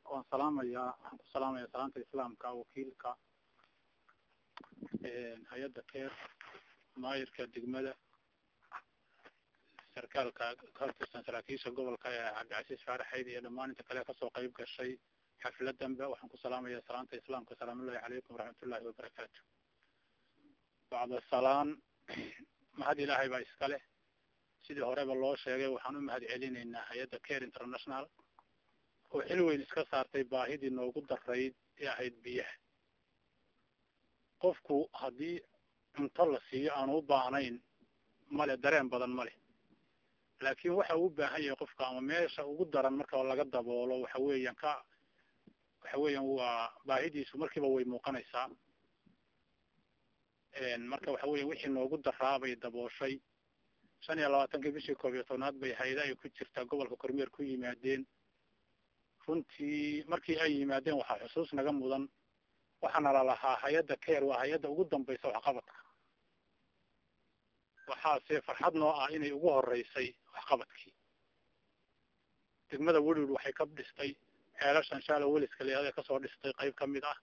waan salaamayaa waxaan ku salaamaya salaanta islaamka wakiilka hay-adda keer maayirka degmada sarkaalka kahortirsan saraakiisha gobolka ee cabdicasiis faaraxeyd iyo dhammaan inta kale kasoo qeyb gashay xafladanba waxaan ku salaamaya salaanta islaamka asalaamullahi calaykum waraxmatullahi wabarakaatu bacda salaan mahad ilaahay baa iska leh sidii horeba loo sheegay waxaan u mahad celinaynaa hay-adda care international oo xil weyn iska saartay baahidii noogu darayd ee ahayd biyaha qofku haddii cunto la siiyo aanu u baahnayn male dareen badan male laakin waxa uu u baahan yahay qofka ama meesha ugu daran marka laga daboolo waxa weeyaan ka waxa weeyaan waa baahidiisu markiiba way muuqanaysaa marka waxa weya wixii noogu daraabay dabooshay shan iyo labaatankii bishii koob iyo tobnaad bay hay-ada ay ku jirtaa gobolka kormeer ku yimaadeen runtii markii ay yimaadeen waxaa xusuus naga mudan waxaana lalahaa hay-adda care waa hay-adda ugu dambaysa waxqabadka waxaase farxad noo ah inay ugu horeysay waxqabadkii degmada welwel waxay ka dhistay ceelashan shaalo weliska leeada kasoo dhistay qayb kamid ah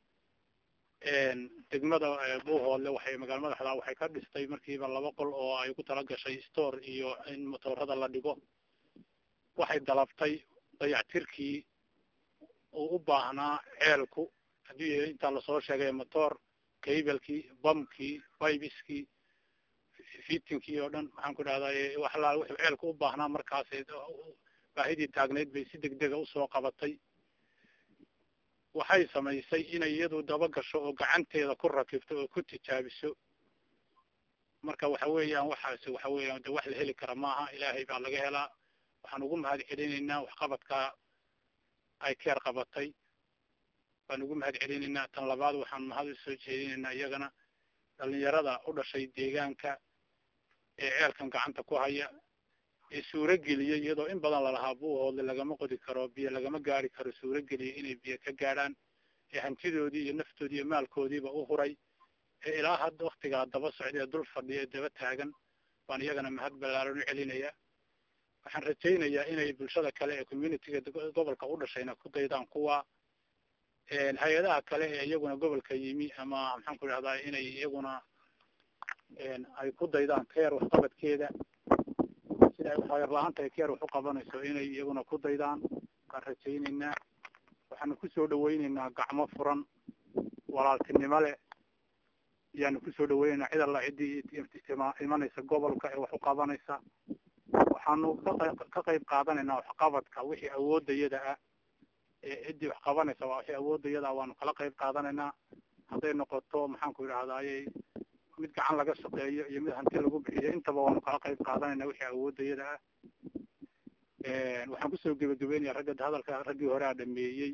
degmada buuhoodle waxay magaala madaxda waxay ka dhistay markiiba laba qol oo ay ku tala gashay store iyo in motoorada la dhigo waxay dalabtay dayactirkii uu u baahnaa ceelku haddii intaa lasoo sheegay motor cablekii bamkii bibiskii fitinkii oo dhan maxaan ku dhahday wax laa wuxuu ceelku u baahnaa markaas baahidii taagneyd bay si degdega usoo qabatay waxay samaysay inay iyadu daba gasho oo gacanteeda ku rakibto oo ku tijaabiso marka waxa weeyaan waxaasi waxa weeyaan de wax la heli kara maaha ilaahay baa laga helaa waxaan ugu mahad celinaynaa waxqabadka ay keer qabatay waan ugu mahad celinaynaa tan labaad waxaan mahad usoo jeedinaynaa iyagana dhalinyarada u dhashay deegaanka ee ceelkan gacanta ku haya ee suurageliyay iyadoo in badan lalahaa buuhoodle lagama qodi karo biyo lagama gaari karo suurageliyay inay biyo ka gaadhaan ee hantidoodii iyo naftoodii iyo maalkoodiiba u huray ee ilaa hadda waktigaa daba socday ee dul fadhiya ee daba taagan baan iyagana mahad ballaaran u celinayaa waxaan rajaynayaa inay bulshada kale ee communityga gobolka u dhashayna ku daydaan kuwa hay-adaha kale ee iyaguna gobolka yimi ama maxaan ku idhahdaa inay iyaguna ay ku daydaan keer waxqabadkeeda sida ay waxyar la-aanta ay keer wax u qabanayso inay iyaguna ku daydaan waan rajaynaynaa waxaanu kusoo dhawaynaynaa gacmo furan walaaltinimo leh ayaanu kusoo dhawaynaynaa cid alla ciddii imanaysa gobolka ee wax u qabanaysa waxaanu ka qayb qaadanaynaa waxqabadka wixii awoodayada ah ee ciddii wax qabanaysa waa wixii awoodayada ah waanu kala qayb qaadanaynaa hadday noqoto maxaan ku idhahdaayey mid gacan laga shaqeeyo iyo mid hanti lagu bixiyo intaba waanu kala qayb qaadanayna wixii awoodayada ah waxaan kusoo gebagabeynaya ragga hadalka raggii hore a dhameeyey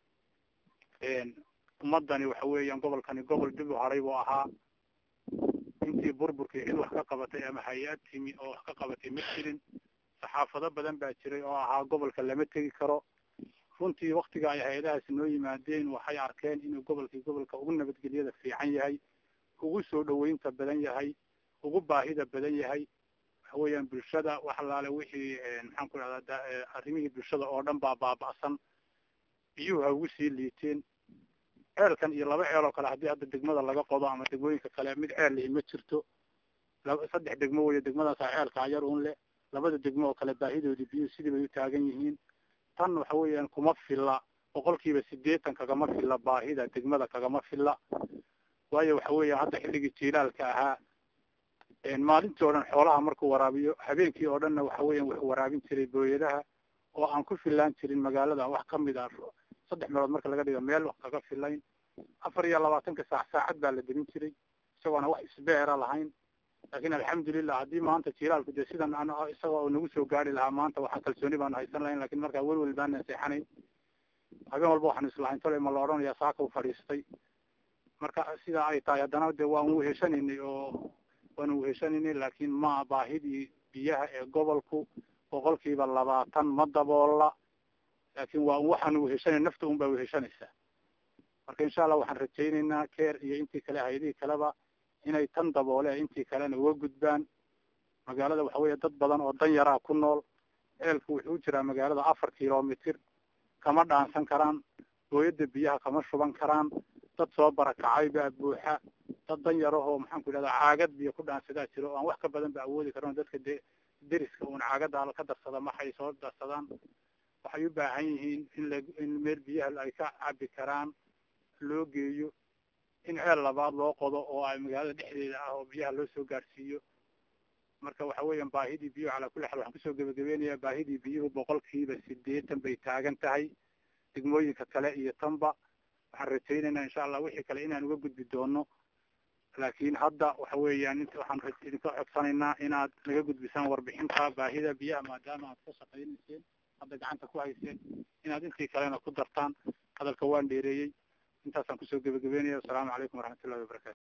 ummadani waxa weeyaan gobolkani gobol dib u haray buu ahaa intii burburkii cid wax ka qabatay ama hay-ad timi oo wax ka qabatay ma jirin saxaafado badan baa jiray oo ahaa gobolka lama tegi karo runtii waktiga ay hay-adahaasi noo yimaadeen waxay arkeen inuu gobolkii gobolka ugu nabadgelyada fiican yahay ugu soo dhaweynta badan yahay ugu baahida badan yahay waxa weeyaan bulshada wax alaale wixii maxaan ku dhahdaa arrimihii bulshada oo dhan baa baaba'san biyuhu ha ugu sii liiteen ceelkan iyo laba ceel oo kale haddii hadda degmada laga qodo ama degmooyinka kale mid ceel lihi ma jirto saddex degmo weyo degmadaasa ceelka yar un leh labada degmo oo kale baahidoodii biyuhu sidii bay u taagan yihiin tan waxa weeyaan kuma filla boqolkiiba sideetan kagama filla baahida degmada kagama filla waayo waxa weeya hadda xilligii jiilaalka ahaa maalintii o dhan xoolaha markuu waraabiyo habeenkii oo dhanna waxa weeyan wuxuu waraabin jiray booyadaha oo aan ku filaan jirin magaalada wax kamid ah saddex meelood marka laga dhigo meel wax kaga filayn afar iyo labaatanka saac saacad baa la demin jiray isagoona wax isbeera lahayn laakin alxamdulilah haddii maanta jiilaalku dee sidan an isaga oo nagu soo gaari lahaa maanta waxaa kalsooni baanu haysan lahayn lakin markaa welwel baana seexanayn habeen walba waxaanu islahayn tole ma la odhanaya saaka u fadhiistay marka sidaa ay tahay haddana de waan weheshanaynay oo waanu weheshanaynay laakin ma baahidii biyaha ee gobolku boqolkiiba labaatan ma daboola laakin waa waxaanu weheshanay nafta un baa weheshanaysaa marka insha allah waxaan rajaynaynaa care iyo intii kale hay-adihii kaleba inay tan daboole intii kalena uga gudbaan magaalada waxa weya dad badan oo dan yaraa ku nool ceelku wuxuu u jiraa magaalada afar kilomitr kama dhaansan karaan gooyada biyaha kama shuban karaan dad soo barakacay baa buuxa dad dan yarahoo maxaanku idhahda caagad biyo ku dhaansadaa jiro o aan wax ka badan ba awoodi karan dadka de deriska uun caagada ka darsada maxay soo darsadaan waxay u baahan yihiin in la in meel biyaha ay ka cabi karaan loo geeyo in ceel labaad loo qodo oo ay magaalada dhexdeeda ah oo biyaha loo soo gaadhsiiyo marka waxa weeyaan baahidii biyuhu calaa kulli xaal waxaan kusoo gebagabeynayaa baahidii biyuhu boqolkiiba sideetan bay taagan tahay degmooyinka kale iyo tanba waxaan rajaynaynaa insha allah wixii kale inaan uga gudbi doono laakiin hadda waxa weeyaan int waxaan idinka codsanaynaa inaad naga gudbisaan warbixinta baahida biyaha maadaama aad ka shaqaynayseen hadda gacanta ku hayseen inaad intii kalena ku dartaan hadalka waan dheereeyey intaasaan kusoo gebagabeynaya wasalaamu calaykum waraxmatullahi wabarakatu